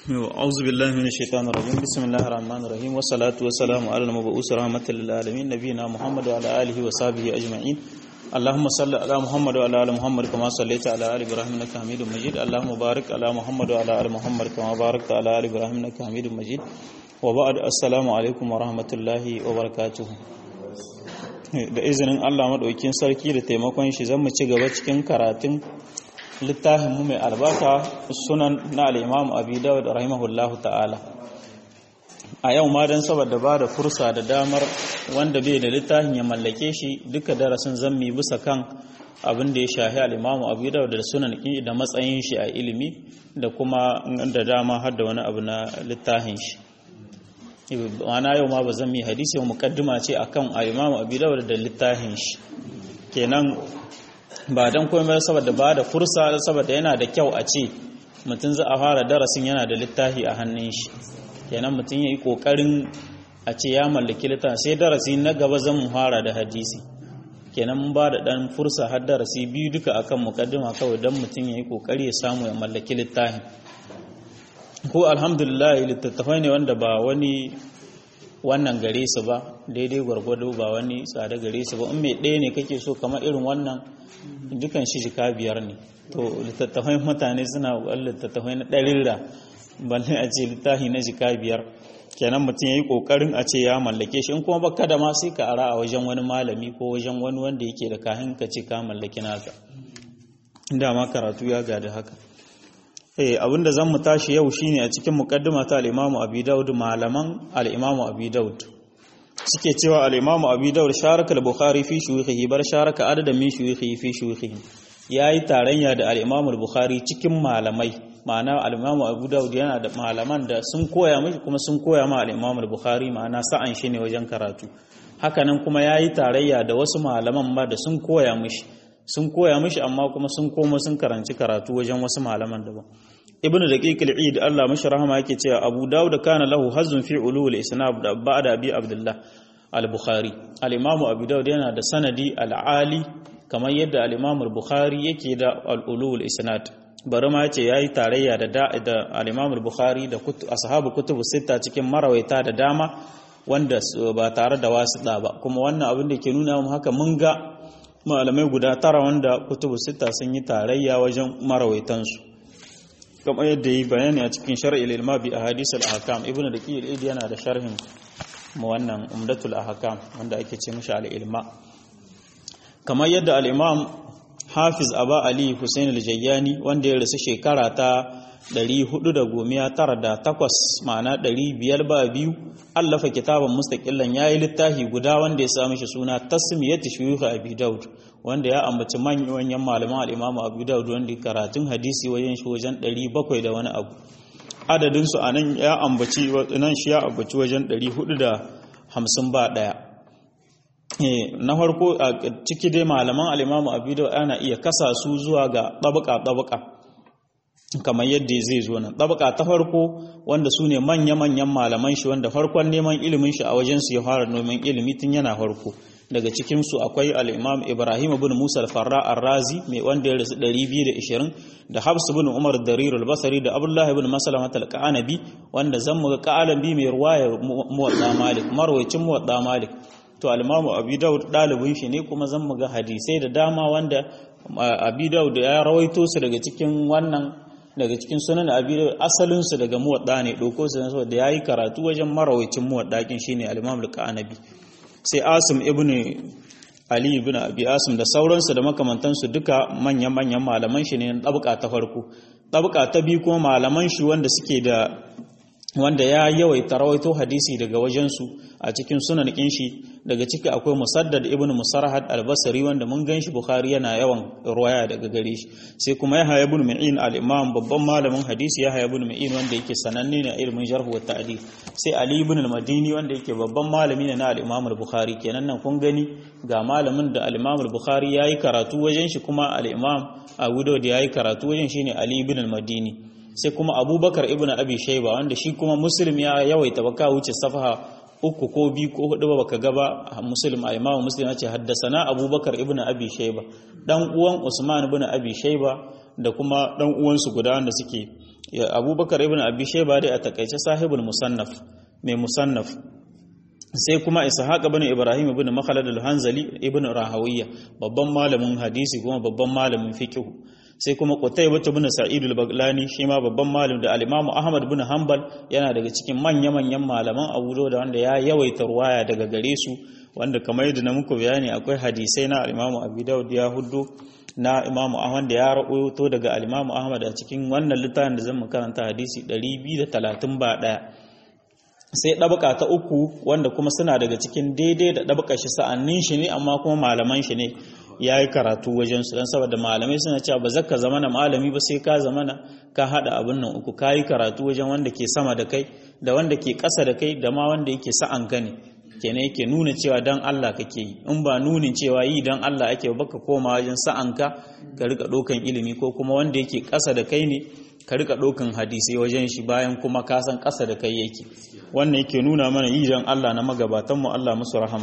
أعوذ بالله من الشيطان الرجيم بسم الله الرحمن الرحيم والصلاة والسلام على المبعوث رحمة للعالمين نبينا محمد وعلى آله وصحبه أجمعين اللهم صل على محمد وعلى آل محمد كما صليت على آل إبراهيم إنك حميد مجيد اللهم بارك على محمد وعلى آل محمد كما باركت على آل إبراهيم إنك حميد مجيد وبعد السلام عليكم ورحمة الله وبركاته da izinin Allah maɗaukin sarki da taimakon shi zan mu ci gaba cikin karatun littafin mu mai albarka sunan na al-Imam Abi Dawud rahimahullahu ta'ala a yau ma dan saboda ba da fursa da damar wanda bai da littafin ya mallake shi duka darasin zammi bisa kan abin da ya shahi al-Imam Abi Dawud da sunan da matsayin shi a ilimi da kuma da dama har da wani abu na littafin shi ma'ana yau ma ba zan yi hadisi mukaddima ce akan al-Imam Abi Dawud da littafin shi kenan ba dan komai saboda ba da fursa saboda yana da kyau a ce mutum za a fara darasin yana da littafi a hannun shi kenan mutum yayi kokarin a ce ya mallaki littafi sai darasi na gaba zan mu fara da hadisi kenan mun ba da dan fursa har darasi biyu duka akan mukaddima kawai dan mutum yayi kokari ya samu ya mallaki littafin ko alhamdulillah littattafai ne wanda ba wani wannan gare su ba daidai gwargwado ba wani tsada gare su ba in mai ɗaya ne kake so kamar irin wannan dukan shi jika biyar ne to littattafai mutane suna ƙwallon littattafai na ɗarira balle a ce littafi na jika biyar kenan mutum ya yi ƙoƙarin a ce ya mallake shi in kuma baka da ma sai ka ara a wajen wani malami ko wajen wani wanda yake da kahin ka ce ka mallaki naka dama karatu ya gada haka eh abinda zan mu tashi yau shine a cikin muqaddima ta al-Imam Abi Dawud malaman al-Imam Abi Dawud suke cewa al-Imam Abi Dawud sharaka al-Bukhari fi shuyukhihi bar sharaka adadan min shuyukhihi fi shuyukhihi yayi tarayya da al-Imam al-Bukhari cikin malamai ma'ana al-Imam Abu Dawud yana da malaman da sun koya mishi kuma sun koya ma al-Imam al-Bukhari ma'ana sa'an shi ne wajen karatu hakanan kuma yayi tarayya da wasu malaman ma da sun koya mishi sun koya mishi amma kuma sun koma sun karanci karatu wajen wasu malaman daban ibnu daqiq al-eid Allah mashi rahama yake cewa Abu Dawud kana lahu hazzun fi ulul isnad ba'da abi Abdullah al-Bukhari al-Imam Abu Dawud yana da sanadi al-ali kamar yadda al-Imam al-Bukhari yake da al-ulul isnad bari ma yace yayi tarayya da da al-Imam al-Bukhari da ashabu kutubu sita cikin marawaita da dama wanda ba tare da wasiɗa ba kuma wannan abin da ke nuna mu haka mun ga malamai guda tara wanda kutubu sita sun yi tarayya wajen marawaitansu kamar yadda yi bayani a cikin shar'il ilma bi ahadith al-ahkam ibnu daqi al yana da sharhin mu wannan umdatul ahkam wanda ake ce mishi al-ilma kamar yadda al-imam hafiz aba ali husain al-jayyani wanda ya rasu shekara ta 498 ma'ana 500 ba biyu allafa kitaban mustaqillan yayi littafi guda wanda ya sami shi suna tasmiyatu shuyukh abi daud wanda ya ambaci manyan malaman al-imam abu daud wanda karatun hadisi wajen shi wajen 700 da wani abu adadin su anan ya ambaci nan shi ya ambaci wajen 450 ba daya na farko a ciki dai malaman al-imam abu daud ana iya kasa su zuwa ga tabaka tabaka kamar yadda zai zo nan tabaka ta farko wanda su ne manya-manyan malaman shi wanda farkon neman ilimin shi a wajen su ya fara neman ilimi tun yana farko daga cikin su akwai al-Imam Ibrahim ibn Musa al-Farra ar-Razi mai wanda ya rasu 220 da Habs ibn Umar Darir al-Basri da Abdullah ibn Maslama al-Qanabi wanda zan muga Qalabi mai ruwaya Muwatta Malik marwayacin Muwatta Malik to al-Imam Abi Dawud dalibin shi ne kuma zan muga hadisai da dama wanda Abi Dawud ya rawaito su daga cikin wannan daga cikin sunan abi asalin su daga muwadda ne doko su ne saboda yayi karatu wajen marawacin muwaddakin shine al-Imam al-Qanabi sai Asim ibn Ali ibn Abi Asim da sauransu da makamantansu duka manyan manyan malaman shi ne tabqa ta farko tabqa ta biyu kuma malaman shi wanda suke da wanda ya yawaita rawaito hadisi daga wajensu a cikin sunan shi daga ciki akwai musaddad ibn musarhad al-basri wanda mun ganshi bukhari yana yawan ruwaya daga gare shi sai kuma yahya ibn ma'in al-imam babban malamin hadisi yahya ibn ma'in wanda yake sananne ne a ilimin jarh wa ta'dil sai ali ibn al-madini wanda yake babban malami ne na al-imam al-bukhari kenan nan kun gani ga malamin da al-imam al-bukhari yayi karatu wajen shi kuma al-imam abu dawud yayi karatu wajen shine ali ibn al-madini sai kuma abubakar ibn abi shaiba wanda shi kuma muslim ya yawaita baka wuce safaha uku ko biyu ko hudu baka gaba muslim a imamu muslim ya ce haddasana abubakar ibn abi shaiba dan uwan usman ibn abi shaiba da kuma dan uwansu guda wanda suke abubakar ibn abi shayba dai a takaice sahibul musannaf mai musannaf sai kuma ishaq ibn ibrahim ibn makhlad al-hanzali ibn rahawiyya babban malamin hadisi kuma babban malamin fiqh sai kuma qutaybah ibn sa'id al-baglani shi ma babban malam da al-imam ahmad ibn hanbal yana daga cikin manya manyan malaman abu da wanda ya yawaita ruwaya daga gare su wanda kamar yadda na muku bayani akwai hadisai na al-imam abi daud ya huddo na imam ahmad da ya rawaito daga al-imam ahmad a cikin wannan littafin da zan karanta hadisi 230 ba daya sai ɗabaka ta uku wanda kuma suna daga cikin daidai da ɗabaka shi sa'annin shi ne amma kuma malaman shi ne ya yi karatu wajen su don saboda malamai suna cewa ba zaka zama na malami ba sai ka zama na ka haɗa abin nan uku ka yi karatu wajen wanda ke sama da kai da wanda ke ƙasa da kai da ma wanda yake sa'an ka ne kenan yake nuna cewa dan Allah kake yi in ba nunin cewa yi dan Allah ake baka koma wajen sa'an ka ka rika ɗaukan ilimi ko kuma wanda yake ƙasa da kai ne ka rika ɗaukan hadisai wajen shi bayan kuma ka san ƙasa da kai yake wannan yake nuna mana yi don Allah na magabatanmu Allah musu rahama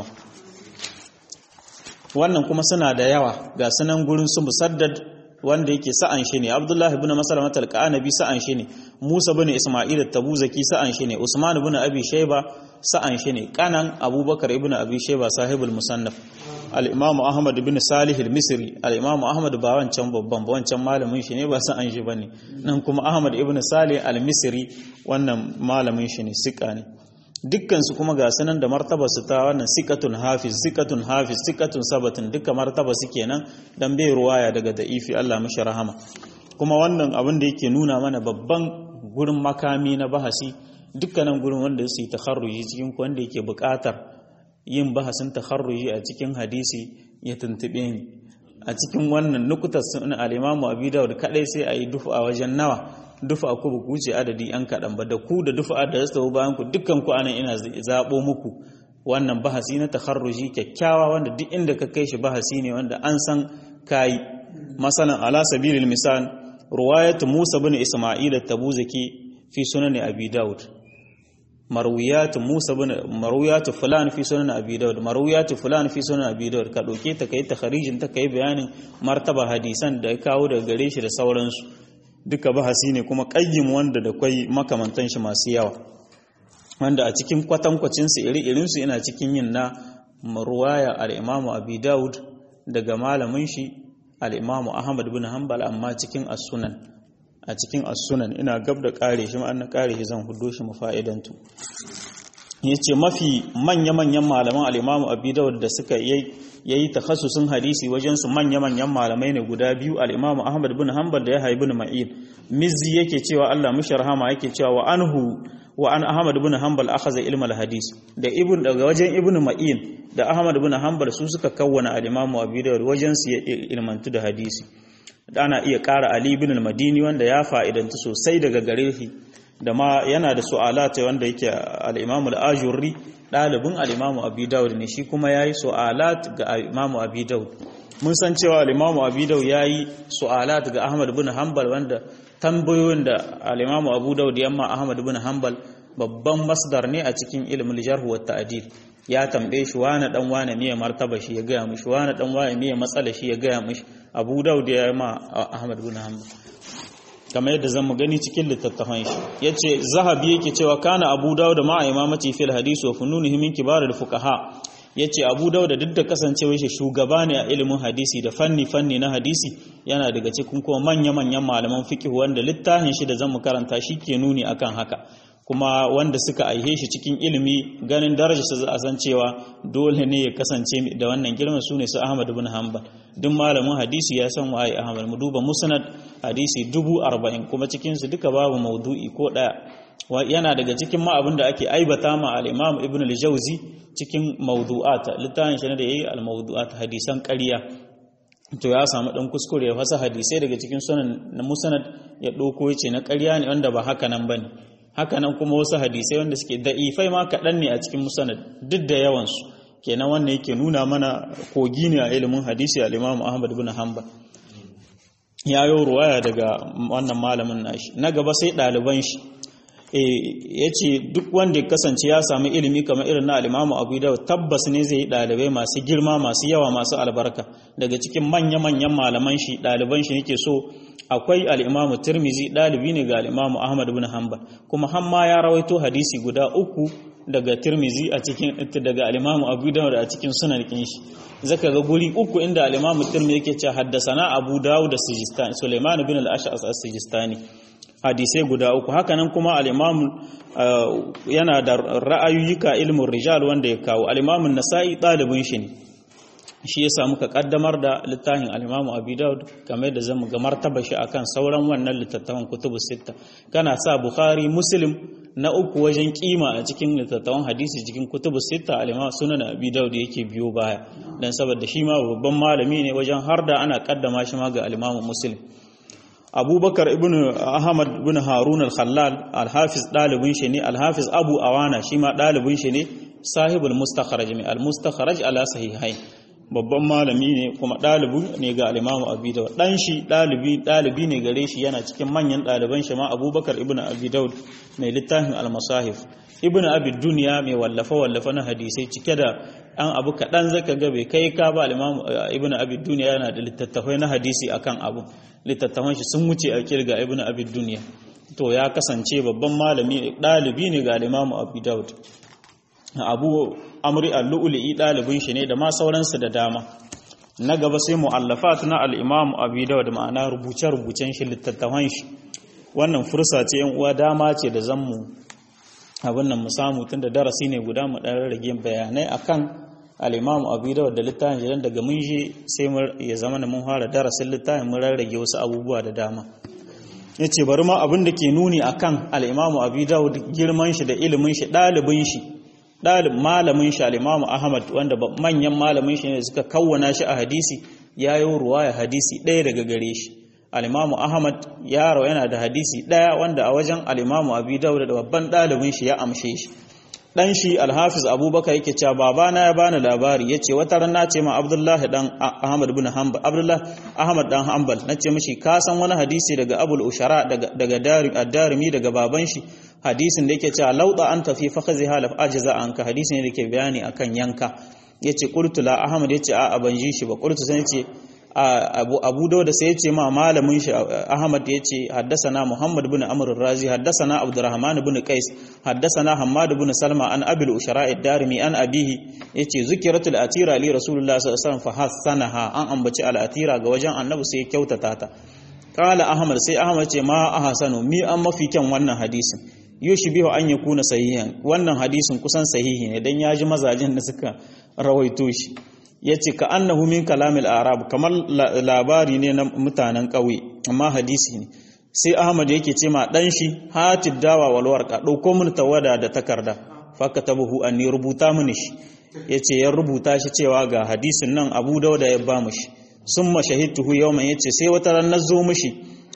wannan kuma suna da yawa ga sunan gurin su musaddad wanda yake sa'an shi ne Abdullah ibn Maslama al-Qanabi sa'an shi ne Musa ibn Isma'il at-Tabuzaki sa'an shi ne Usman ibn Abi Shayba sa'an shi ne kanan Abubakar ibn Abi Shayba sahibul musannaf al-Imam Ahmad ibn Salih al-Misri al-Imam Ahmad ba wancan babban ba wancan malamin shi ne ba sa'an shi bane nan kuma Ahmad ibn Salih al-Misri wannan malamin shi ne sika ne dukkan su kuma ga sanan da martaba su ta wannan sikatun hafiz sikatun hafiz sikatun sabatun duka martaba su kenan dan bai ruwaya daga da'ifi Allah mashi rahama kuma wannan abin da yake nuna mana babban gurin makami na bahasi dukkanin gurin wanda su yi takharruji cikin wanda yake buƙatar yin bahasin takharruji a cikin hadisi ya tuntube ni a cikin wannan nukutar sun al-Imam Abi Dawud kadai sai ayi dufu a wajen nawa dufa ku ba ku ce adadi yan kaɗan ba da ku da dufa da zasu bayan ku dukkan ku anan ina zaɓo muku wannan bahasi na takharruji kyakkyawa wanda duk inda ka kai shi bahasi ne wanda an san kayi masalan ala sabilil misal ruwayatu Musa bin Isma'il at-Tabuzaki fi sunan Abi Dawud marwiyatu Musa bin marwiyatu fulan fi sunan Abi Dawud marwiyatu fulan fi sunan Abi Dawud ka dauke ta kai takharijin ta kai bayanin martaba hadisan da ya kawo daga gare shi da sauransu duka bahasi ne kuma ƙayyim wanda da kwai makamantan shi masu yawa wanda a cikin kwatankwacinsu iri-irinsu ina cikin yin na ruwaya al'imamu abi daud daga malamin shi al'imamu ahmad bin hanbal amma cikin asunan a cikin asunan ina gab da ƙare shi ma'an na ƙare shi zan hudo shi mafa'idantu ya ce mafi manya-manyan malaman al'imamu abi daud da suka yi ya yi takhasusin hadisi wajensu manya-manyan malamai ne guda biyu al'imamu ahmad bin hanbal da ya haibu ma'id mizzi yake cewa allah mishi rahama yake cewa wa anhu wa an ahmad bin hanbal akhadha ilmal hadis da ibn daga wajen ibn ma'in da ahmad bin hanbal su suka kawwana al-imamu abi dawud wajen su ya ilmantu da hadisi ana iya ƙara ali ibn al-madini wanda ya fa'idantu sosai daga gare shi da ma yana da su'alata wanda yake al-imamu al-ajurri ɗalibin al'imamu abi daud ne shi kuma ya yi su'alat ga al'imamu abi daud mun san cewa al'imamu abi daud ya yi su'alat ga ahmad bin hanbal wanda tambayoyin da al'imamu abu daud yamma ahmad bin hanbal babban masdar ne a cikin ilimin jarhu wa ta'dil ya tambaye shi wani dan wani ne martaba shi ya gaya mishi wani dan wani ne matsala shi ya gaya mishi abu daud ya ma ahmad bin hanbal kamar yadda zan mu gani cikin littattafan shi yace zahabi yake cewa kana abu dawud ma imamati fil hadis wa fununihi min kibarul fuqaha yace abu dawud duk da kasancewar shi shugaba ne a ilimin hadisi da fanni fanni na hadisi yana daga cikin kuma manya manyan malaman fiqh wanda littafin shi da zan mu karanta shi ke nuni akan haka kuma wanda suka aihe shi cikin ilimi ganin darajarsa za a san cewa dole ne ya kasance da wannan girman su ne su Ahmad bin Hanbal duk malamin hadisi ya san waye Ahmad mu duba musnad hadisi dubu arba'in kuma cikin su duka babu maudu'i ko daya yana daga cikin ma abin da ake aibata ma al-Imam Ibn al-Jawzi cikin mawdu'at littafin shi ne da yayi al-mawdu'at hadisan ƙarya to ya samu dan kuskure ya fasa hadisai daga cikin sunan na musnad ya dauko yace na ƙarya ne wanda ba haka nan bane hakanan kuma wasu hadisai wanda suke da'ifai ma kaɗan ne a cikin musanad duk da yawansu kenan wannan yake nuna mana kogi ne a ilimin hadisi a limamu ahmad bin hanbal ya yi ruwaya daga wannan malamin nashi na gaba sai ɗaliban shi ya ce duk wanda ya kasance ya sami ilimi kamar irin na alimamu abu da tabbas ne zai yi ɗalibai masu girma masu yawa masu albarka daga cikin manya-manyan malaman shi ɗaliban shi nake so akwai al-Imam Tirmizi dalibi ne ga al-Imam Ahmad ibn Hanbal kuma hamma ya rawaito hadisi guda uku daga Tirmizi a cikin daga al-Imam Abu Dawud a cikin sunan shi zaka ga guri uku inda al-Imam Tirmizi yake cewa haddasana Abu Dawud da Sijistani Sulaiman ibn al-Ash'as as-Sijistani hadisai guda uku hakanan kuma al-Imam yana da ra'ayoyika ilmin rijal wanda ya kawo al-Imam Nasa'i ɗalibin shi ne shi yasa muka kaddamar da littafin al-Imam Abi Dawud kamar da zamu ga martaba shi akan sauran wannan littattafan kutubu sitta kana sa Bukhari Muslim na uku wajen kima a cikin littattafan hadisi cikin kutubu sitta al-Imam Sunan Abi Dawud yake biyo baya dan saboda shi ma babban malami ne wajen harda ana kaddama shi ma ga al-Imam Muslim abubakar ibn ahmad ibn harun al-khallal al-hafiz dalibin shi ne al-hafiz abu awana shi ma dalibin shi ne sahibul mustakhraj ne al-mustakhraj ala sahihain babban malami ne kuma dalibi ne ga al-imam abi dawud dan shi dalibi dalibi ne gare shi yana cikin manyan daliban shi ma abubakar ibn abi dawud mai littafin al-masahif ibn abi dunya mai wallafa wallafa na hadisai cike da an abu kaɗan zaka ga bai kai ka ba al-imam ibn abi dunya yana da littattafai na hadisi akan abu littattafan shi sun wuce a kirga ibn abi dunya to ya kasance babban malami dalibi ne ga al-imam abi daud abu amri al-lu'li dalibin shi ne da ma sauransu da dama na gaba sai mu'allafat na al-imam abi daud ma'ana rubuce rubucen shi littattafan shi wannan fursa ce yan uwa dama ce da zammu abin nan mu samu tunda darasi ne guda mu dan rage bayanai akan al-imam abu dawud da littafin jiran daga mun je sai ya zama da mun fara darasin littafin mun rarrage wasu abubuwa da dama yace bari ma abin da ke nuni akan al-imam abu dawud girman shi da ilimin shi dalibin shi dalib malamin shi al-imam ahmad wanda manyan malamin shi ne suka kawwana shi a hadisi yayo ruwaya hadisi ɗaya daga gare shi al-imamu ahmad yaro yana da hadisi ɗaya wanda a wajen al-imamu abi dawud da babban ɗalibin shi ya amshe shi dan shi al-hafiz abubakar yake cewa babana ya bani labari yace wata rana ce ma abdullahi dan ahmad ibn hanbal abdullah ahmad dan hanbal nace mishi ka san wani hadisi daga abul ushara daga daga ad-darimi daga baban shi hadisin da yake cewa lauda anta fi fakhzi halaf ajza anka hadisin da yake bayani akan yanka yace qultu la ahmad yace a ban ji shi ba qultu sai yace abu abu da sai yace ma malamin shi ahmad yace haddathana muhammad ibn amr ar-razi haddathana abdurrahman ibn qais haddathana hammad ibn salma an abil ushara ad-darimi an abihi yace zikiratul atira li rasulullah sallallahu alaihi wasallam fa hasanaha an ambaci al-atira ga wajen annabi sai ya kyautata ta qala ahmad sai ahmad ce ma ahsanu mi an mafi kyan wannan hadisin yushbihu an yakuna sahihan wannan hadisin kusan sahihi ne dan yaji mazajin da suka rawaito shi yace ka annahu min kalamil arab kamar labari ne na mutanen ƙauye amma hadisi ne sai ahmad yake ce ma dan shi hatid dawa wal warqa dauko mun tawada da takarda fakatabuhu anni rubuta mini shi yace ya rubuta shi cewa ga hadisin nan abu dauda ya ba mu shi summa shahidtuhu yawman yace sai wata ran nazo mishi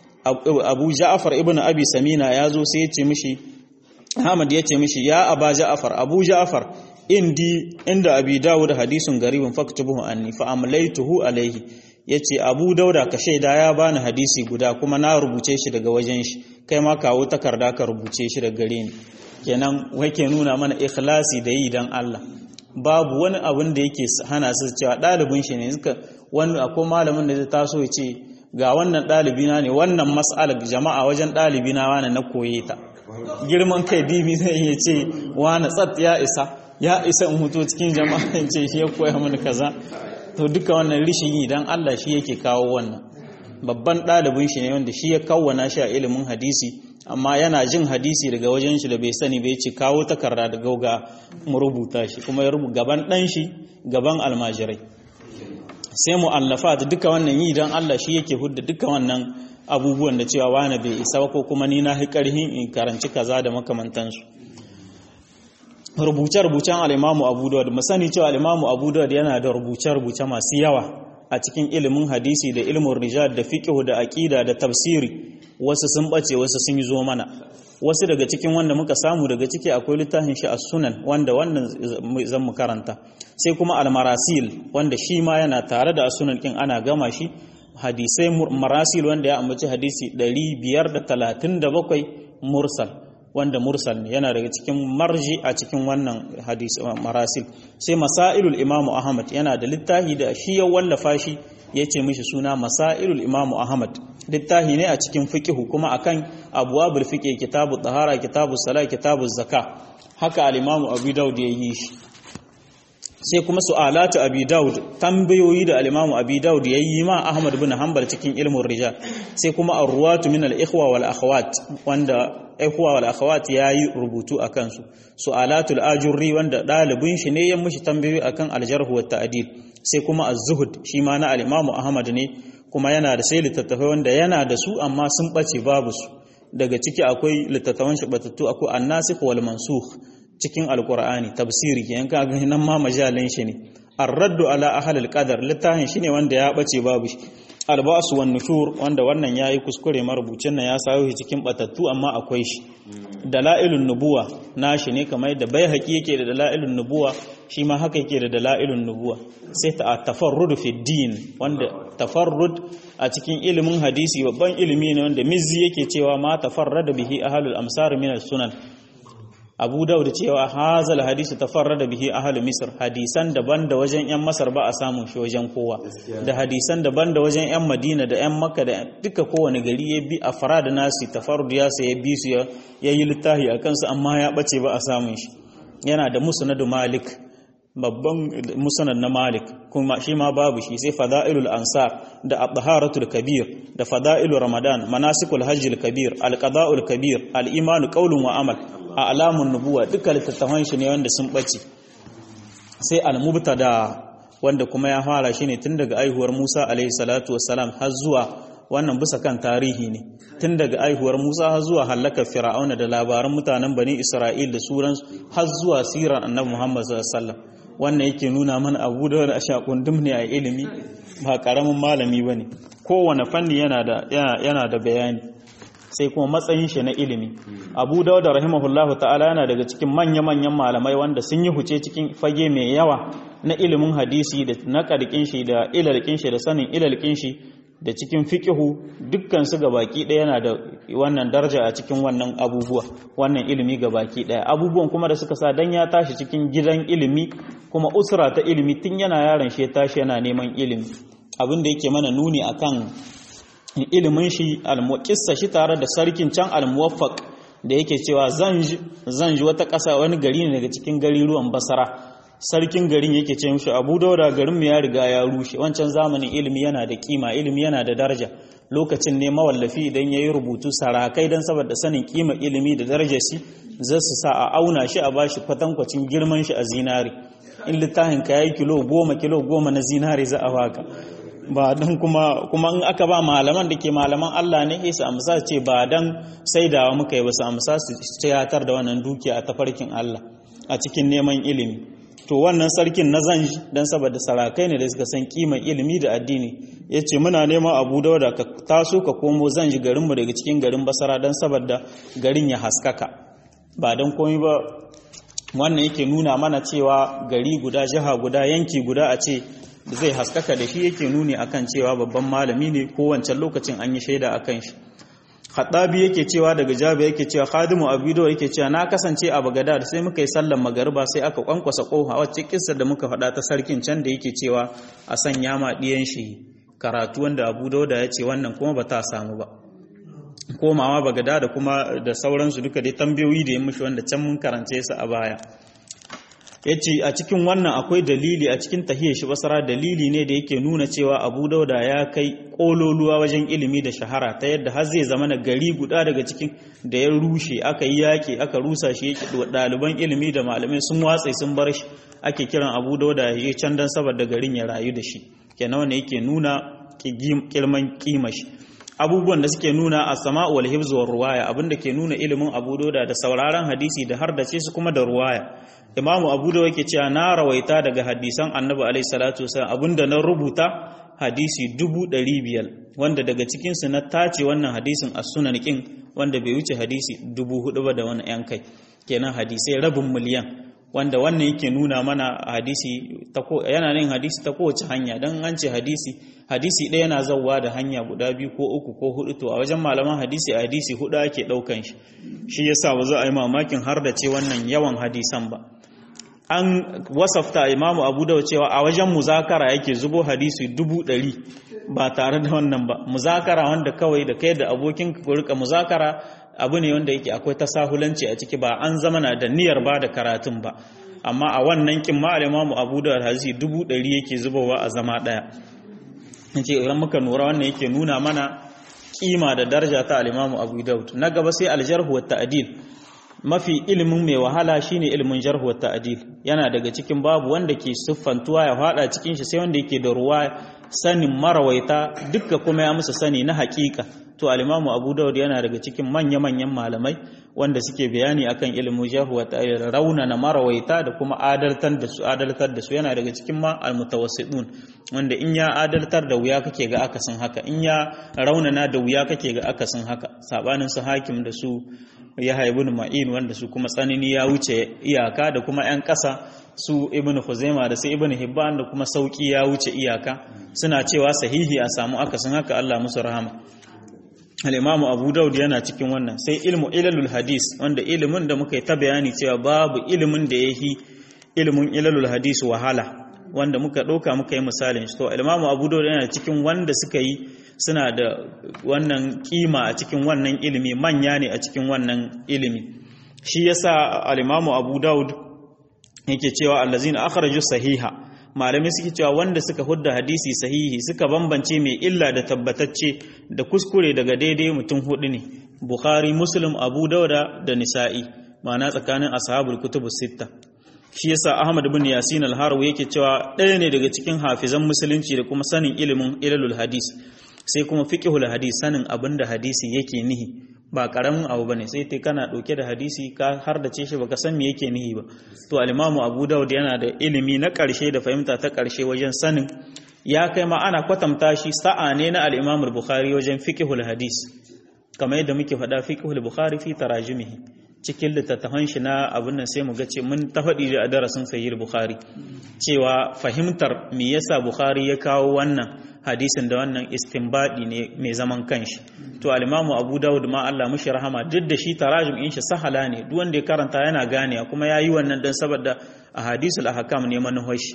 abu ja'far ibn abi samina yazo sai yace mishi ahmad yace mishi ya aba ja'far abu ja'far indi inda abi dawud hadisun garibin faktubuhu anni fa amlaytuhu alayhi yace abu dauda ka shaida ya bani hadisi guda kuma na rubuce shi daga wajen shi kai ma kawo takarda ka rubuce shi daga gare ni kenan wake nuna mana ikhlasi da yi dan Allah babu wani abin da yake hana su cewa dalibin shi ne suka wani akwai malamin da zai taso ya ce ga wannan dalibina ne wannan mas'alar jama'a wajen dalibina wani na koye ta girman kai bibi zai iya ce wani tsat ya isa ya isa in huto cikin jama'a in ce shi ya koya mini kaza to duka wannan rishin yi dan Allah shi yake kawo wannan babban ɗalibin shi ne wanda shi ya kawwana shi a ilimin hadisi amma yana jin hadisi daga wajen shi da bai sani bai ce kawo takarda da gauga mu rubuta shi kuma ya rubuta gaban ɗan shi gaban almajirai sai mu'allafat duka wannan yi dan Allah shi yake hudda duka wannan abubuwan da cewa wani bai isa ko kuma ni na karhin in karanci kaza da makamantansu rubuce-rubucen al'imamu abu dawud mu sani cewa al'imamu abu dawud yana da rubuce-rubuce masu yawa a cikin ilimin hadisi da ilimin rijal da fiqh da aqida da tafsiri wasu sun bace wasu sun yi zo mana wasu daga cikin wanda muka samu daga ciki akwai littafin shi as-sunan wanda wannan zan mu karanta sai kuma al-marasil wanda shi ma yana tare da as-sunan kin ana gama shi hadisai marasil wanda ya ambaci hadisi 537 mursal wanda mursal ne yana daga cikin marji a cikin wannan hadisi marasil sai masailul imamu ahmad yana da littafi da shi ya wallafa shi ya ce mishi suna masailul imamu ahmad littafi ne a cikin fiqhu kuma akan abwabul fiqh kitabu tahara kitabu sala kitabu zakka haka al-imamu abu daud ya yi shi sai kuma su'alatu abi daud tambayoyi da al-imamu abi daud ya yi ma ahmad bin hanbal cikin ilmin rijal sai kuma ar-ruwatu min al-ikhwa wal akhawat wanda ikhwa wal akhawat yayi rubutu akan su su'alatul ajurri wanda dalibin shi ne ya mushi tambayoyi akan al-jarh wa ta'dil sai kuma az-zuhd shi ma na al-imamu ahmad ne kuma yana da sai littattafai wanda yana da su amma sun bace babu su daga ciki akwai littattafan shi batattu akwai an-nasikh wal mansukh cikin alkur'ani tafsiri ke yanka ga nan ma majalin shi ne ar-raddu ala ahlil qadar littafin shi ne wanda ya bace babu shi al-ba'su wan nushur wanda wannan yayi kuskure marubucin nan ya sayo shi cikin batattu amma akwai shi dalailun nubuwa nashi ne kamar yadda bai haƙi yake da dalailun nubuwa shi ma haka yake da dalailun nubuwa sai ta tafarrud fi din wanda tafarrud a cikin ilimin hadisi babban ilimi ne wanda mizzi yake cewa ma tafarrada bihi ahlul amsar min sunan abu daud cewa hazal hadisi tafarrada bihi ahlu misr hadisan daban da wajen yan masar ba a samun shi wajen kowa da hadisan daban da wajen yan madina da yan makka da duka kowane gari ya bi a farad nasi tafarrud ya sai ya bi su ya yi littafi a kansu amma ya bace ba a samun shi yana da musnad malik babban musnad na malik kuma shi ma babu shi sai fada'ilul ansar da at-taharatul kabir da fada'ilu ramadan manasikul hajjil kabir al-qada'ul kabir al-imanu qawlun wa amal a alamun nubuwa duka littattafan shi ne wanda sun ɓace sai al-mubtada wanda kuma ya fara shi ne tun daga aihuwar Musa alaihi salatu wassalam har zuwa wannan bisa kan tarihi ne tun daga aihuwar Musa har zuwa halakar Fir'auna da labaran mutanen Bani Isra'il da suran har zuwa sirar Annabi Muhammad sallallahu alaihi wasallam wannan yake nuna mana abu da wani ashakundum ne a ilimi ba karamin malami bane kowane fanni yana da yana da bayani sai kuma matsayin shi na ilimi abu dawud rahimahullahu ta'ala yana daga cikin manya-manyan malamai wanda sun yi huce cikin fage mai yawa na ilimin hadisi da na karkin shi da ilalkin shi da sanin ilalkin shi da cikin fiqihu dukkan su baki ɗaya yana da wannan daraja a cikin wannan abubuwa wannan ilimi baki ɗaya abubuwan kuma da suka sa dan ya tashi cikin gidan ilimi kuma usra ta ilimi tun yana yaron shi ya tashi yana neman ilimi abin da yake mana nuni akan ilimin shi almuqissa shi tare da sarkin can almuwaffaq da yake cewa zan ji wata ƙasa wani gari ne daga cikin gari ruwan basara sarkin garin yake ce mishi abu dauda garin mu ya riga ya rushe wancan zamanin ilimi yana da kima ilimi yana da daraja lokacin ne mawallafi idan ya yi rubutu sarakai don saboda sanin kima ilimi da darajar shi za su sa a auna shi a bashi kwatankwacin girman shi a zinari in littafin ka yayi kilo goma kilo goma na zinari za a baka ba don kuma kuma in aka ba malaman da ke malaman Allah ne sai su amsa ce ba dan saidawa muka yi ba su amsa su tiyatar da wannan dukiya a tafarkin Allah a cikin neman ilimi to wannan sarkin na zanji dan saboda sarakai ne da suka san kiman ilimi da addini yace muna neman Abu Dawud ka taso ka komo zanji garin mu daga cikin garin Basra dan saboda garin ya haskaka ba dan komai ba wannan yake nuna mana cewa gari guda jiha guda yanki guda a ce zai haskaka da shi yake nuni akan cewa babban malami ne ko wancan lokacin an yi shaida akan shi Haɗabi yake cewa daga Jabi yake cewa Khadimu Abido yake cewa na kasance a Bagdad sai muka yi sallar magariba sai aka kwankwasa kofa wacce kissa da muka faɗa ta sarkin can da yake cewa a sanya ma diyan shi karatu wanda Abu Dawud ya ce wannan kuma ba ta samu ba komawa Bagdad da kuma da sauransu duka dai tambayoyi da ya mushi wanda can mun karance su a baya ya ce a cikin wannan akwai dalili a cikin tahiyar shi basara dalili ne da yake nuna cewa abu dauda ya kai kololuwa wajen ilimi da shahara ta yadda har zai zama na gari guda daga cikin da ya rushe aka yi yaƙi aka rusa shi yake ɗaliban ilimi da malamai sun watsa sun bar shi ake kiran abu dauda ya je can don saboda garin ya rayu da shi kenan wanda yake nuna kirman kima shi abubuwan da suke nuna a sama'u wal hibzu war ruwaya abinda ke nuna ilimin abu dauda da sauraron hadisi da har da ce su kuma da ruwaya imamu abu da yake cewa na rawaita daga hadisan annabi alaihi salatu wasallam abinda na rubuta hadisi dubu ɗari biyar wanda daga cikinsu na tace wannan hadisin a sunan kin wanda bai wuce hadisi dubu hudu ba da wani yan kai kenan hadisai rabin miliyan wanda wannan yake nuna mana hadisi yana nin hadisi ta kowace hanya don an ce hadisi hadisi ɗaya yana zauwa da hanya guda biyu ko uku ko hudu to a wajen malaman hadisi a hadisi hudu ake ɗaukan shi shi yasa ba za a yi mamakin har da ce wannan yawan hadisan ba an wasafta imamu abu da cewa a wajen muzakara yake zubo hadisi dubu ɗari ba tare da wannan ba muzakara wanda kawai da kai da abokin ku rika muzakara abu ne wanda yake akwai tasahulanci a ciki ba an zama na da niyyar ba da karatun ba amma a wannan kin ma imamu abu da hadisi dubu ɗari yake zubowa a zama ɗaya ce idan muka nura wannan yake nuna mana kima da daraja ta al-imamu abu daud na gaba sai al-jarh wa ta'dil mafi ilimin mai wahala shine ilimin jarh wa ta'dil yana daga cikin babu wanda ke siffantuwa ya fada cikin shi sai wanda yake da ruwa sanin marawaita dukka kuma ya musu sani na hakika to al-imamu abu daud yana daga cikin manya-manyan malamai wanda suke bayani akan ilimin jarh wa ta'dil raunana marawaita da kuma adaltar da su adaltar da su yana daga cikin ma al-mutawassidun wanda in ya adaltar da wuya kake ga akasin haka in ya raunana da wuya kake ga akasin haka sabanin su hakim da su ya haibun ma'in wanda su kuma tsanani ya wuce iyaka da kuma 'yan ƙasa su ibn Khuzaima da su ibn Hibban da kuma sauki ya wuce iyaka suna cewa sahihi a samu akasin haka Allah musu rahama al-Imam Abu Dawud yana cikin wannan sai ilmu ilalul hadis wanda ilimin da muka yi ta bayani cewa babu ilimin da yahi ilimin ilalul hadis wahala wanda muka ɗauka muka yi misalin shi to al-Imam Abu Dawud yana cikin wanda suka yi suna da wannan kima a cikin wannan ilimi manya ne a cikin wannan ilimi shi yasa al-Imam Abu Dawud yake cewa allazina akhraju sahiha malamai suke cewa wanda suka hudda hadisi sahihi suka bambance mai illa da tabbatacce da kuskure daga daidai mutum hudu ne Bukhari Muslim Abu Dawud da Nisa'i ma'ana tsakanin ashabul kutubus sitta shi yasa Ahmad ibn Yasin al-Harawi yake cewa ɗaya ne daga cikin hafizan musulunci da kuma sanin ilimin ilalul hadis sai kuma fiqhul hadis sanin abinda hadisi yake nihi ba karamin abu bane sai kai kana dauke da hadisi ka har da ce shi baka san me yake nihi ba to al-Imam Abu Dawud yana da ilimi na karshe da fahimta ta karshe wajen sanin ya kai ma ana kwatanta shi sa'a ne na al-Imam Bukhari wajen fiqhul hadis kamar yadda muke faɗa fiqhul Bukhari fi tarajumihi cikin littattafan shi na abin nan sai mu ga ce mun ta faɗi a darasin sahih Bukhari cewa fahimtar me yasa Bukhari ya kawo wannan hadisin da wannan istinbadi ne mai zaman kanshi to al-Imam Abu Dawud ma Allah mushi rahama duk da shi tarajum in shi sahala ne duk wanda ya karanta yana gane kuma yayi wannan dan saboda ahadisul ahkam ne manhaji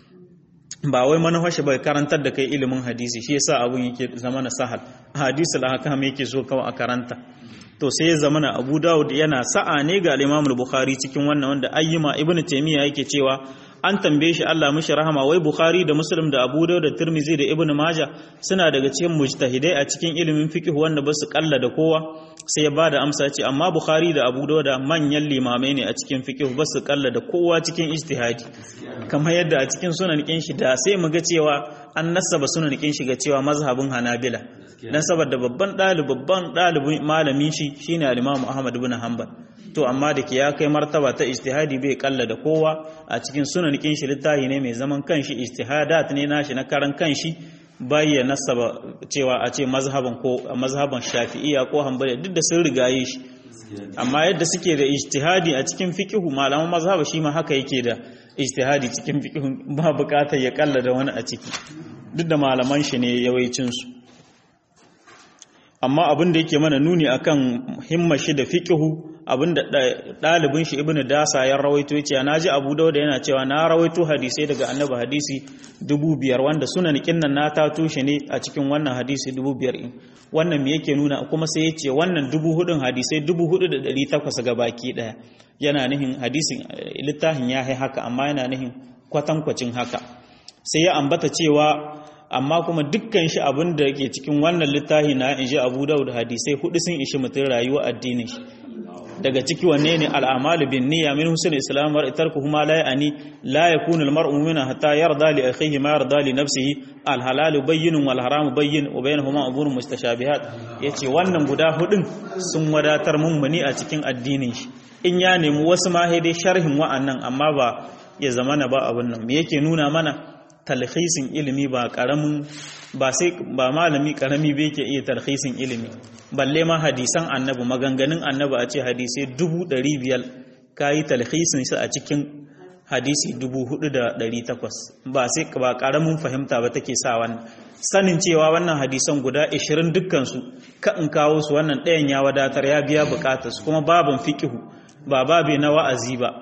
ba wai manhaji bai karantar da kai ilimin hadisi shi yasa abun yake zama na sahal ahadisul ahkam yake so kawai a karanta to sai ya zama na Abu Dawud yana sa'a ne ga al-Imam Bukhari cikin wannan wanda ayyuma Ibn Taymiyyah yake cewa an tambaye shi Allah mishi rahama wai Bukhari da Muslim da Abu Dawud da Tirmidhi da Ibn Majah suna daga cikin mujtahidai a cikin ilimin fiqh wanda ba su kalla da kowa sai ya bada amsa ce amma Bukhari da Abu Dawud manyan limamai ne a cikin fiqh ba su kalla da kowa cikin ijtihadi kamar yadda a cikin sunan kin shi da sai mu ga cewa an nasaba sunan kin shi ga cewa mazhabin Hanabila dan saboda babban ɗalibi babban ɗalibin malamin shi shine al-Imam Ahmad ibn Hanbal to amma da ke ya kai martaba ta ijtihadi bai kalla da kowa a cikin sunan kin shi littafi ne mai zaman kanshi ijtihadat ne nashi na karan kanshi ya nasaba cewa a ce mazhaban ko mazhaban Shafi'iyya ko Hanbali duk da sun rigaye shi amma yadda suke da ijtihadi a cikin fiqhu malaman mazhaba shi ma haka yake da ijtihadi cikin fiqhu ba bukatar ya kalla da wani a ciki duk da malaman shi ne yawancin su amma abin da yake mana nuni akan himmar shi da fiqhu abin da dalibin shi ibnu dasa ya rawaito yace na ji abu dauda yana cewa na rawaito hadisai daga annabi hadisi dubu biyar wanda sunan kinnan na ta tushe ne a cikin wannan hadisi dubu biyar in wannan me yake nuna kuma sai yace wannan dubu hudun hadisai dubu hudu da dari takwas ga baki daya yana nihin hadisin littafin ya hai haka amma yana nihin kwatankwacin haka sai ya ambata cewa amma kuma dukkan shi abin da yake cikin wannan littafi na in ji abu daud hadisai hudu sun ishi mutum rayuwa addinin shi daga ciki wanne ne al'amalu bin niyya min husn islam wa tarku huma la yani la yakunu al mar'u mu'mina hatta yarda li akhihi ma yarda li nafsihi al halal bayyinun wal haram bayyin wa bainahuma umurun mutashabihat yace wannan guda hudun sun wadatar mummuni a cikin addinin shi in ya nemi wasu ma dai sharhin wa'annan amma ba ya zamana ba abun nan me yake nuna mana talhisin ilimi ba karamin ba sai ba malami karami bai ke iya talhisin ilimi balle ma hadisan annabi maganganun annabi a ce hadisai dubu ɗari biyar ka yi talhisin su a cikin hadisi dubu hudu da ɗari takwas ba sai ba karamin fahimta ba take sa wannan sanin cewa wannan hadisan guda ashirin dukkansu ka in kawo su wannan ɗayan ya wadatar ya biya bukatarsu kuma babin fikihu ba babe na wa'azi ba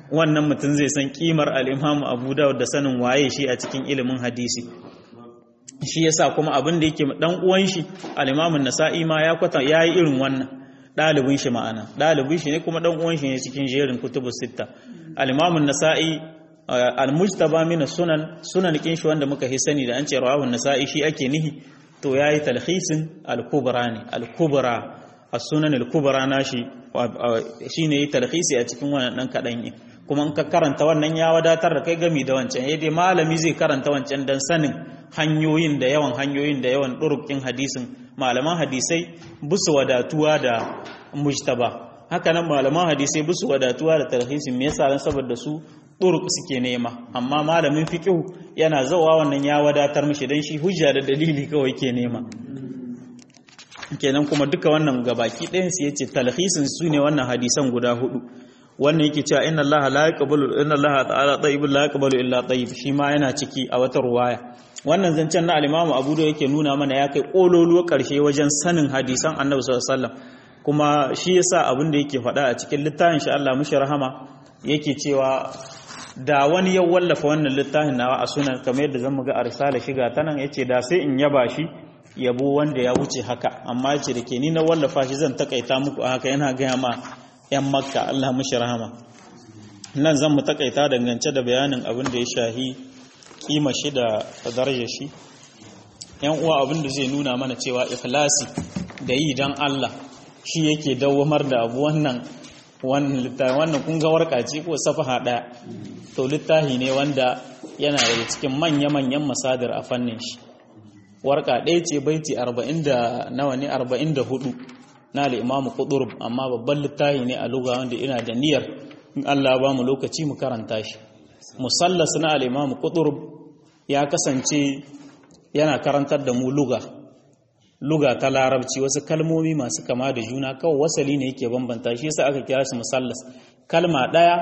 wannan mutum zai san kimar al-Imam Abu Dawud da sanin waye shi a cikin ilimin hadisi shi yasa kuma abin da yake dan uwan shi al-Imam nasai ma ya kwata yayi irin wannan dalibin shi ma'ana dalibin shi ne kuma dan uwan shi ne cikin jerin kutubus sitta al-Imam nasai al-mujtaba min sunan sunan kin shi wanda muka hi sani da an ce rawahu nasai shi ake nihi to yayi talhisin al-kubra ne al-kubra as-sunan al-kubra nashi shine yi talhisi a cikin wannan dan kadan kuma in ka karanta wannan ya wadatar da kai gami da wancan eh dai malami zai karanta wancan dan sanin hanyoyin da yawan hanyoyin da yawan durukin hadisin malaman hadisai busu wadatuwa da mujtaba haka nan malaman hadisai busu wadatuwa da talhisin me yasa dan saboda su turuk suke nema amma malamin fiqh yana zawa wannan ya wadatar mishi dan shi hujja da dalili kawai ke nema kenan kuma duka wannan gabaki ɗayan su yace talhisin su ne wannan hadisan guda hudu wannan yake cewa inna allaha la yaqbalu inna allaha ta'ala tayyibun la yaqbalu illa tayyib shi ma yana ciki a wata ruwaya wannan zancen na al-imamu abu da yake nuna mana ya kai kololuwa karshe wajen sanin hadisan annabi sallallahu alaihi wasallam kuma shi yasa abin da yake faɗa a cikin littafin shi Allah mushi rahama yake cewa da wani ya wallafa wannan littafin nawa a sunan kamar yadda zan ga a risala shiga ta nan yace da sai in yaba shi yabo wanda ya wuce haka amma yace da ke ni na wallafa shi zan takaita muku a haka yana gaya ma yan makka Allah mushi rahama nan zan mu takaita dangance da bayanin abin da ya shahi kima shi da darajar shi yan uwa abin da zai nuna mana cewa ikhlasi da yi dan Allah shi yake dawamar da abu wannan wannan littafi wannan kun ga warka ce ko safaha daya to littafi ne wanda yana daga cikin manya-manyan masadar a fannin shi warka ɗaya ce baiti 40 da nawa ne 44 na al-imamu qudurb amma babban littafi ne a lugha wanda ina da niyyar in Allah ba mu lokaci mu karanta shi musallas na al-imamu qudurb ya kasance yana karantar da mu lugha luga ta larabci wasu kalmomi masu kama da juna kawai wasali ne yake bambanta shi yasa aka kira shi musallas kalma ɗaya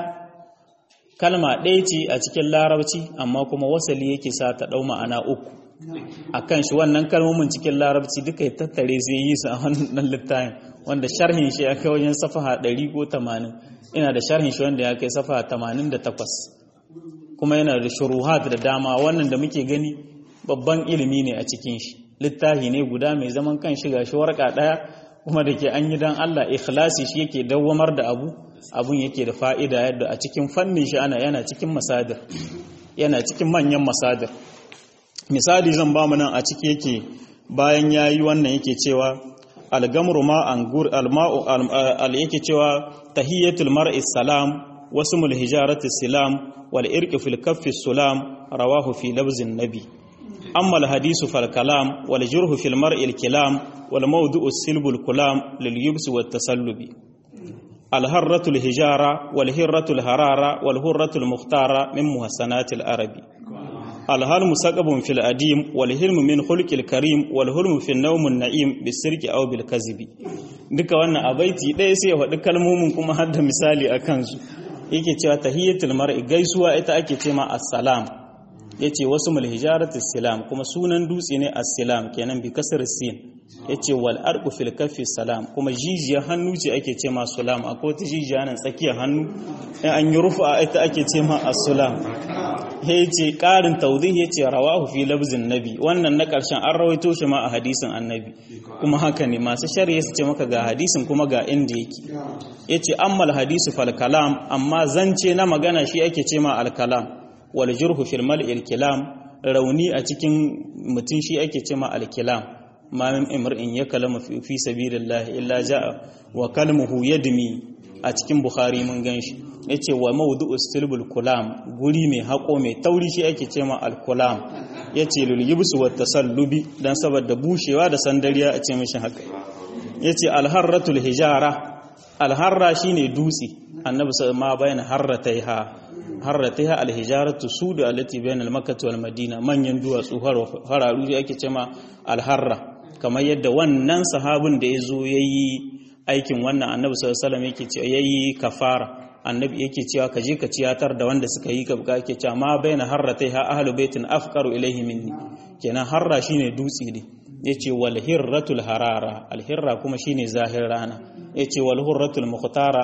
kalma ɗaya ce a cikin larabci amma kuma wasali yake sa ta ɗau ma'ana uku akan shi wannan kalmomin cikin larabci duka ya tattare zai yi su a wannan littafin wanda sharhin shi ya kai wajen safaha ɗari ko tamanin ina da sharhin shi wanda ya kai safaha tamanin da takwas kuma yana da shuruhat da dama wannan da muke gani babban ilimi ne a cikin shi littafi ne guda mai zaman kan shiga shi warka daya kuma da ke an yi dan Allah ikhlasi shi yake dawwamar da abu abun yake da fa'ida yadda a cikin fannin shi ana yana cikin masadir yana cikin manyan masadir misali zan ba mu nan a ciki yake bayan yayi wannan yake cewa al-gamru ma angur al-ma'u al yake cewa tahiyatul mar'i salam wasmul hijarati salam wal irqi fil kaffi salam rawahu fi lafzin nabi أما الحديث فالكلام والجرح في المرء الكلام والموضوع السلب الكلام لليبس والتسلب الهرة الهجارة والهرة الهرارة والهرة المختارة من محسنات العربي الهلم سقب في الأديم والهلم من خلق الكريم والهلم في النوم النعيم بالسرك أو بالكذب duka wannan a baiti ɗaya sai ya faɗi kalmomin kuma har da misali a kansu yake cewa tahiyyatul mar'i gaisuwa ita ake ce ma assalam ya ce wasu mulhijaratu silam kuma sunan dutse ne as-silam kenan bi kasar sin ya ce wal arqu fil kaffi salam kuma jijiyar hannu ce ake ce ma sulam akwai wata jijiya nan tsakiyar hannu in an yi rufa ita ake ce ma as-sulam ya ce ƙarin taudih ya ce rawahu fi labzin nabi wannan na ƙarshen an rawaito shi ma a hadisin annabi kuma haka ne masu shari'a su ce maka ga hadisin kuma ga inda yake ya ce ammal hadisu fal kalam amma zance na magana shi ake ce ma al kalam wal jurhu fil mal'il kilam rauni a cikin mutum shi ake ce ma al kilam ma min imrin ya kalama fi sabilillah illa jaa wa kalmuhu yadmi a cikin bukhari mun ganshi yace wa mawdu'u silbul kulam guri mai hako mai tauri shi ake ce ma al kulam yace lul yibsu wat tasallubi dan saboda bushewa da sandariya a ce mishi haka yace al harratul hijara al harra shine dutse annabi ma bayan harrataiha harrataiha al hijaratu sudu allati bayan al makkah wal madina manyan duwatsu hararu ake ce ma al harra kamar yadda wannan sahabin da yazo yayi aikin wannan annabi sallallahu alaihi wasallam yake cewa yayi kafara annabi yake cewa ka je ka ciyatar da wanda suka yi ka buka yake cewa ma baina harrataiha ahlu baitin afqaru ilaihi minni kenan harra shine dutse ne yace wal hirratul harara al hirra kuma shine zahir rana yace wal hurratul mukhtara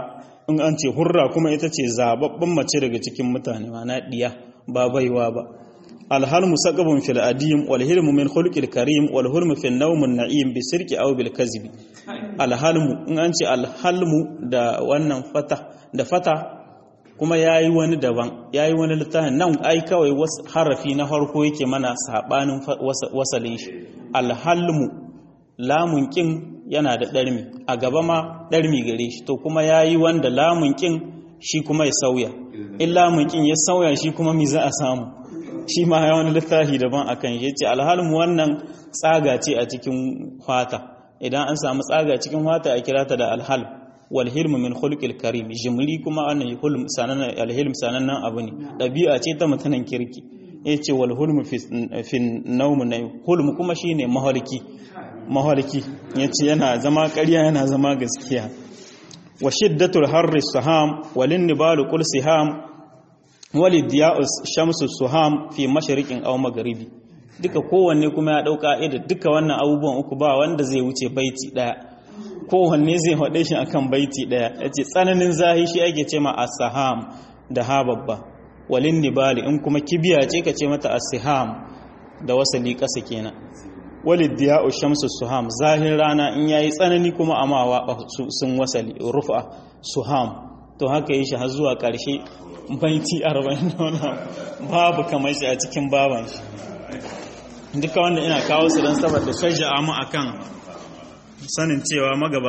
in an ce hurra kuma ita ce zababben mace daga cikin mutane mana diya ba baiwa ba alhalmu saqabun fil adim wal hilmu min khulqil karim wal hurmu fil nawm na'im bi sirqi aw bil kazbi alhalmu in an ce alhalmu da wannan fata da fata kuma yayi wani daban yayi wani littafin nan ai kawai harafi na farko yake mana sabanin wasalin shi alhalmu lamun kin yana da ɗarmi a gaba ma ɗarmi gare shi to kuma ya yi wanda lamun ƙin shi kuma ya sauya in lamun ƙin ya sauya shi kuma mi za a samu shi ma ya wani littafi daban a kan ya ce alhalmu wannan tsaga ce a cikin fata idan an samu tsaga cikin fata a kira ta da alhal wal hilmu min khulqil karim jimri kuma wannan hulm sanan alhilm sanannen abu ne ɗabi'a ce ta mutanen kirki ya ce wal hulmu fi naumu na hulmu kuma shine mahalki mahalki ya ce yana zama ƙarya yana zama gaskiya wa shiddatul harri saham walin nibalu qul siham walid diya'us shamsu suham fi mashriqin aw magharibi duka kowanne kuma ya dauka da duka wannan abubuwan uku ba wanda zai wuce baiti daya kowanne zai hade shi akan baiti daya yace tsananin zahi shi ake ce ma as-saham da ha babba walin nibali in kuma kibiya ce ka ce mata as-siham da wasali kasa kenan walid diya'u shamsu suham zahir rana in yayi tsanani kuma amawa sun wasali rufa suham to haka yi shi har zuwa karshe baiti 40 babu kamar shi a cikin baban shi duka wanda ina kawo su don saboda shajja'a mu akan sanin cewa magaba